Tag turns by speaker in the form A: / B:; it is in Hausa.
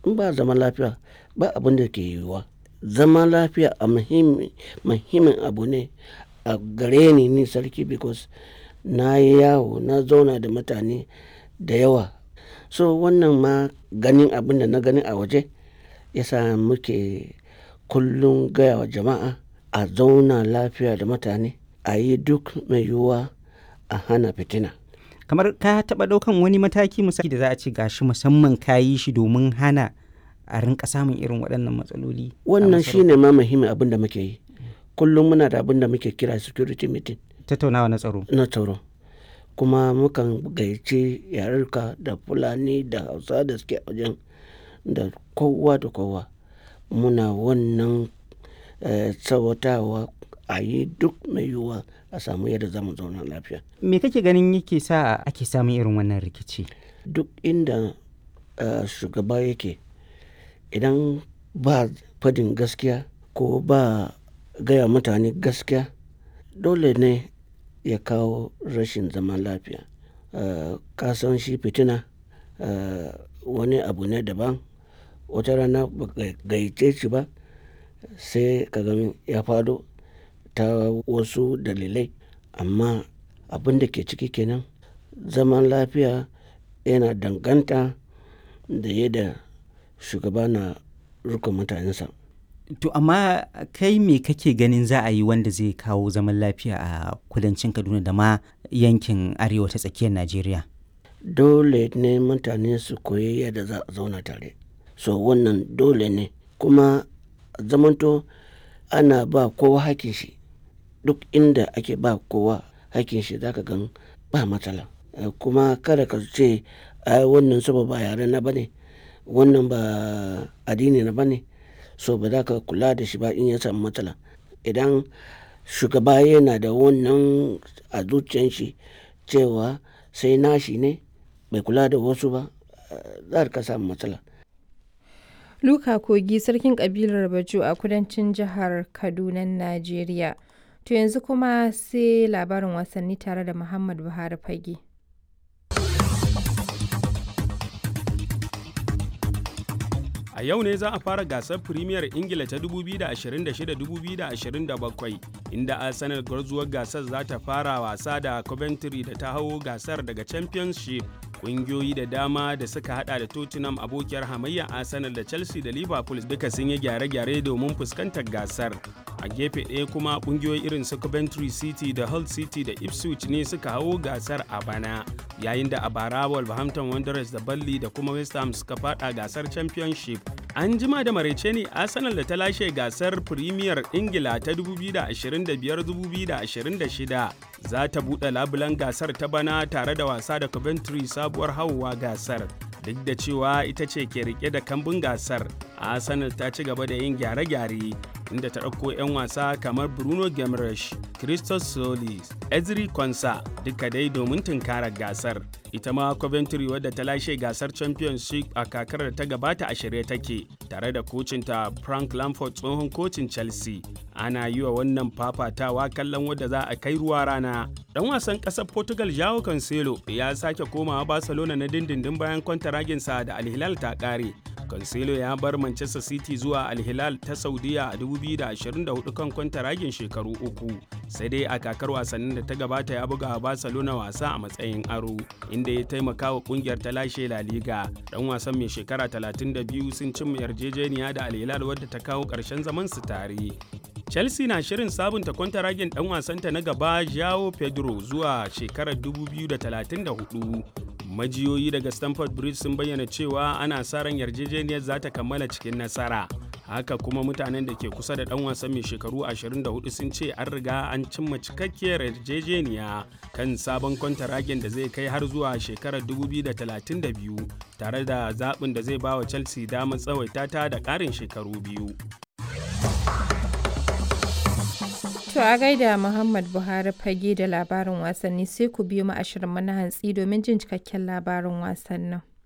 A: in ba zaman lafiya ba abin da ke yiwuwa zaman lafiya a muhimmin abu ne a gare ni ni sarki because na yi yawo na zauna da mutane da yawa so wannan ma ganin abin da na gani a waje yasa muke kullum gaya wa jama'a a zauna lafiya da mutane a yi duk mai yiwuwa a hana fitina
B: kamar ka taɓa ɗaukan wani mataki misali da za a ce gashi musamman ka yi shi domin hana a rinka samun irin waɗannan matsaloli
A: wannan shine ma muhimmin abin da muke yi kullum muna da abin da muke kira security meeting
B: tattaunawa na tsaro
A: na tsaro kuma mukan gayyaci yarurka da fulani da hausa da suke wajen da kowa da kowa muna wannan tsawatawa a yi duk mai yiwuwa a samu yadda zamu zauna lafiya
B: me kake ganin yake sa ake samun irin wannan rikici
A: duk inda shugaba yake idan ba fadin gaskiya ko ba gaya mutane gaskiya dole ne ya kawo rashin zaman lafiya kasan shi fitina wani abu ne daban wata rana gayyace shi ba sai ka ya fado ta wasu dalilai amma abin da ke ciki kenan zaman lafiya yana danganta da yadda shugaba na rukun mutanensa
B: to amma kai me kake ganin za a yi wanda zai kawo zaman lafiya a kudancin kaduna da ma yankin arewa ta tsakiyar najeriya
A: dole ne mutane su koyi yadda za a zauna tare so wannan dole ne kuma zamanto ana ba kowa hakin shi duk inda ake ba kowa hakin shi zaka gan ba matsala kuma kada ka ce ai wannan saba ba yare na bane wannan ba addini na bane so ba za ka kula da shi ba in ya samu matsala idan shugaba yana da wannan a zuciyan shi cewa sai nashi ne bai kula da wasu ba za ka samu matsala
C: Luka Kogi sarkin kabilar Bajo a kudancin jihar Kaduna, Najeriya. To yanzu kuma sai labarin wasanni tare da Muhammad Buhari Fage.
D: A yau ne za a fara gasar Premier Ingila ta 2026-2027 inda Arsenal gwarzuwar gasar za ta fara wasa da Coventry da ta hau gasar daga Championship. Ƙungiyoyi da dama da suka hada da Tottenham abokiyar hamayya Arsenal da Chelsea da Liverpool duka sun yi gyare-gyare domin fuskantar gasar. A gefe ɗaya kuma ƙungiyoyi irin su Coventry City da Hull City da Ipswich ne suka hau gasar a bana, yayin da a bara Wolverhampton Wanderers da Burnley da kuma West Ham suka fada gasar Championship. An jima da maraice ne Arsenal da ta lashe gasar Premier Ingila ta 2025-2026 za ta buɗe labulan gasar ta bana tare da wasa da Coventry sabuwar hauwa gasar. Duk da cewa ita ce ke rike da kambun gasar, Arsenal ta ci gaba da yin gyare-gyare inda ta ɗauko 'yan wasa kamar Bruno Gemresh, Christos Solis, Ezri Konsa duka dai domin tunkarar gasar. Ita ma Coventry wadda ta lashe gasar Championship a kakar da ta gabata a shirye take tare da kocinta Frank Lampard tsohon kocin Chelsea. Ana yi wa wannan fafatawa kallon wadda za a kai ruwa rana. Dan wasan ƙasar Portugal Joao Cancelo ya sake komawa Barcelona na dindindin bayan kwantaraginsa da Al Hilal ta ƙare. Cancelo ya bar Manchester City zuwa Al Hilal ta Saudiya a 2024 kan kwantaragin shekaru uku. Sai dai a kakar wasannin da ta gabata ya buga Barcelona wasa a matsayin aro, inda ya taimaka wa kungiyar ta lashe La Liga. Dan wasan mai shekara 32 sun cimma yarjejeniya da Al Hilal wadda ta kawo ƙarshen zaman su tare. Chelsea na shirin sabunta kwantaragin dan wasanta na gaba Joao Pedro zuwa shekarar 2034. Majiyoyi daga Stamford Bridge sun bayyana cewa ana sa ran yarjejeniyar za ta kammala cikin nasara. Haka kuma mutanen da ke kusa da dan wasan mai shekaru 24 sun ce an riga an cimma cikakkiyar yarjejeniya kan sabon kwantaragin da zai kai har zuwa shekarar 2032 tare da zaɓin da zai ba wa Chelsea damar tsawaita ta da ƙarin shekaru biyu.
C: To a gaida Muhammad Buhari fage da labarin wasanni sai ku biyo mu ashirin mana hantsi domin jin cikakken labarin wasannin.